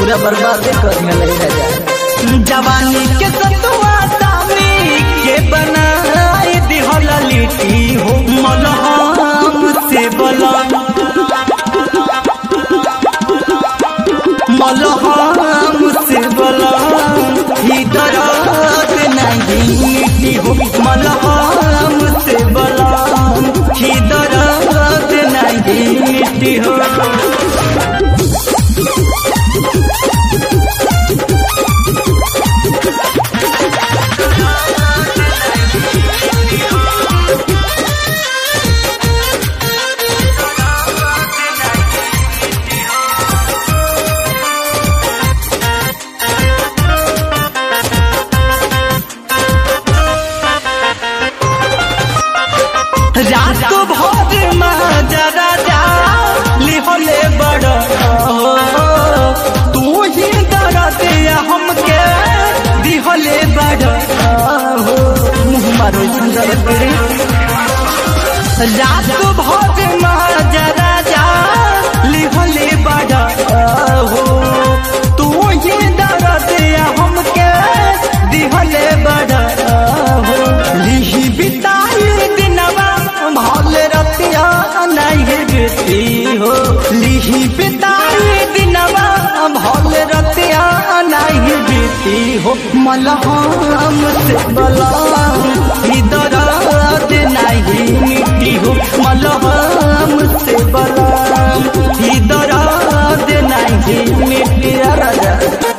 पूरा बर्बाद कर नहीं राजा जवानी के सतुआ सामी के बनाए दिहला लिट्टी हो मलहम से बलम मलहम से बलम ही दर्द नहीं मिट्टी हो मलहम से बलम ही दर्द नहीं मिट्टी हो रात भर माजा राजा लिहले बड़ तू ही दर्द हमके दिहले बड़ हो मुँह मारो सुंदर तेरे रात भर माजा राजा लिहले बड़ हो तू ही दर्द हमके दिहले बड़ हो लिही बिताई दिनवा भल रतिया नहीं बेटी हो लिही बिताई दिनवा भल रतिया नहीं बेटी हो मलहम से बलम ही दर्द नहीं मिट्टी हो मलहम से बलम ही दर्द नहीं मिट्टी राजा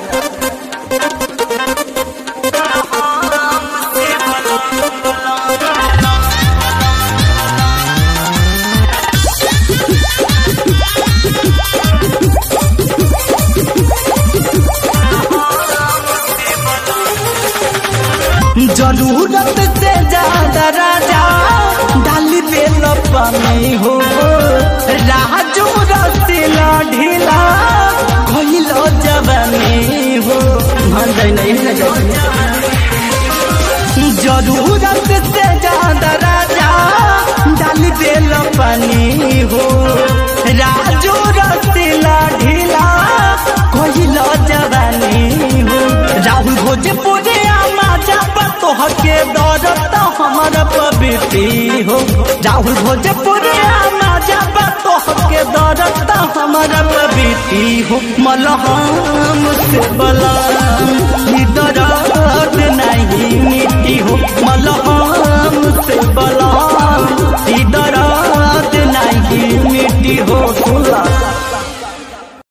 जरूरत से ज्यादा राजा डाली पे पानी हो राजू रसीला ढीला कहलो जवानी हो मान जाए नहीं राजा जरूरत से ज्यादा राजा डाली पे पानी हो राजू रसीला ढीला कहलो जवानी हो राहुल भोजपुरी आमा जाबा तोहके दौड़त हमर पबिती हो राहुल भोजपुरी आमा जाबा तोहके दौड़त हमर पबिती हो मलहम से बला